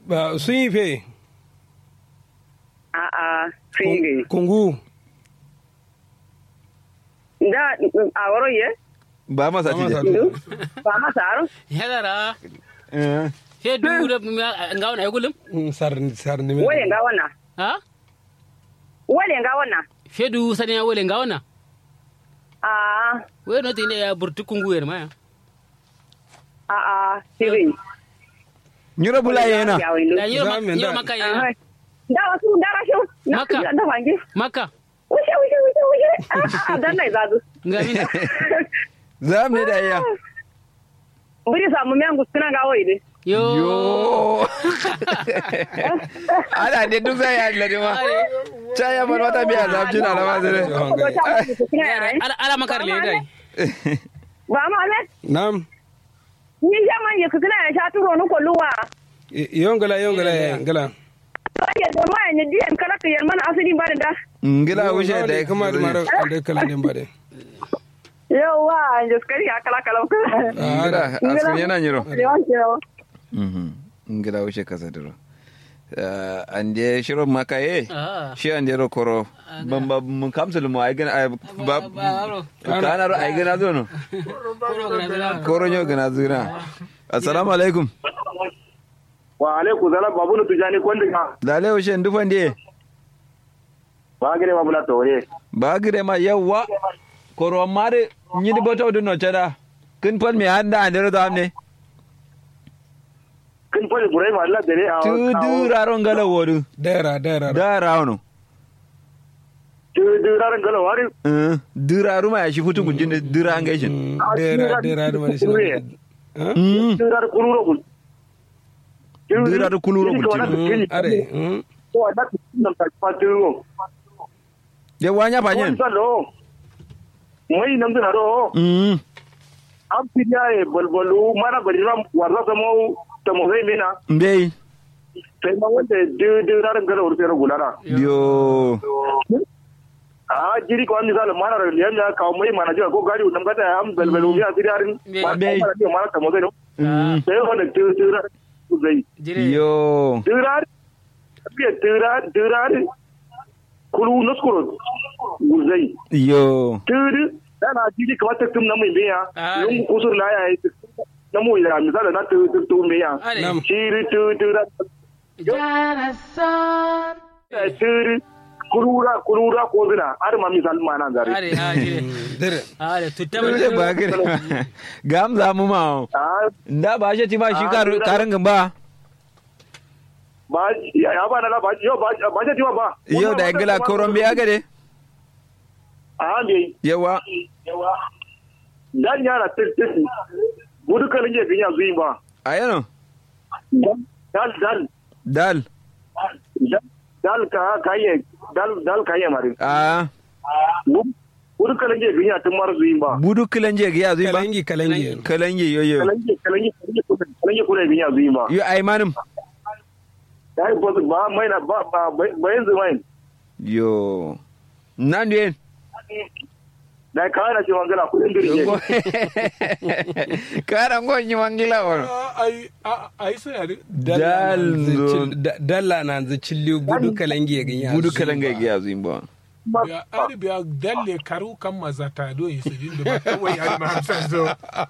ba sun yi fe a a singi kungu da a waro ye ba masa Ba masa tije du ba ma saro yagara Eh, fe du da ngawana ya gulum Mm, sar sar ni wole nga wana ha wole nga wana fe du sani ya wole ngawana a we no tine ya burtu kungu yer ma a a siri nyiro bula yena ya wai da nyiro Za mu nyiro da- maka Ah, ya da wasu da rashin na Maka. da fangi maka wuce wuce wuce wuce a a dan nai zazu ngamin za mu ne da iya buri samu men guskuna ga wai dai yo yo ana ne duk zai yi lade ma cha ya bar wata biya za mu jina na ma zai ala ala makar le dai ba ma ne nam ni jaman ya kukuna ya sha turo ni kolluwa Y- yongala yongala yongala ya da ma ne diyan kala ka yar mana asali ba da da ngila wuce da ya kuma da mara da kala din ba de yawa jaskari ya kala kala ngila asu yana nyiro yawan kewa Mhm. ngila wuce kasa duro an je shiro makaye ah shi an je ro koro ban ba mun kamsul mu ai gana ai ba aro kana ro ai gana zo no koro gana dala koro nyo gana zura assalamu alaikum wa alaikum salam babu nu tujani kondi ka dale wuce ndufan die ba gire ma bula tore ba gire ma yawa koro mare nyidi boto du no chada kin pon mi handa andere do amne kin fari burai ma Allah dare a tu duraro ngala wodu dera dera da rawno tu du ran galo wari eh duraru ma shi futu gujin dura ngai Mm, dera dera da mari Kure. sina mm tu ran kuluro kul Dura da kuluro kul Mm, are mm. ko da nan ta patu de wanya ko panyen sa lo mai nan da ro mm am piya e balbalu mana bari ram warza ta mo ta mo zai mina mbei sai ma wanda du du ran galo urte ro gulara yo a jiri ko an misal mana ro liyan ya kawo mai mana jiwa ko gari nan gata am balbalu ya tidarin Me. ba mana ta mo zai no ah sai wanda tu tu ran zai jire yo Durar, biya durar, durar, kulu nuskuro guzai. yo Turi, dana jiji kamar ta tum na mai biya, Ah, yungu kusur la ya yi na mu ya misali na tu tu tu biya. ale Nam. Shiri tu durar, turi, kulura, kulura ko zina, har ma misali ma nan zare. ale ah jire dera ale tutta Dole ba gire gam za mu ma Ah, da ba shi ti ma shi Ah, karu dura. karin gamba ba, ya ya ba na la ba, yo ba, ba ta tiwa ba. yau da ingila koron biya gade Ah, me, yawa dan yara tirtisi, gudu kalin ya biya zuyi ba. ayano Dal, dal, dal dal ka kaye, dal, dal kaye mari. a Wuri kalange biya tun mara zuyin ba. budu kilanje ga ya zuyi ba kalangi kalangi kalange yo yo Kalange kalange kalange kuna biya zuyin ba. yo ai manum Ya yi bosu ba mai na ba ba ba yanzu mai. yo nan yen Da ka na ce wangala kudin dirje. karan gonyi wangila won ai ai sai ari Dal zo- dalla na zai cilli gudu kalangi ya ganya budu kalanga ga ya zuyi ba biya ari biya dalle karu kan mazata do yi sujin da ba kawai ari ma hamsan zo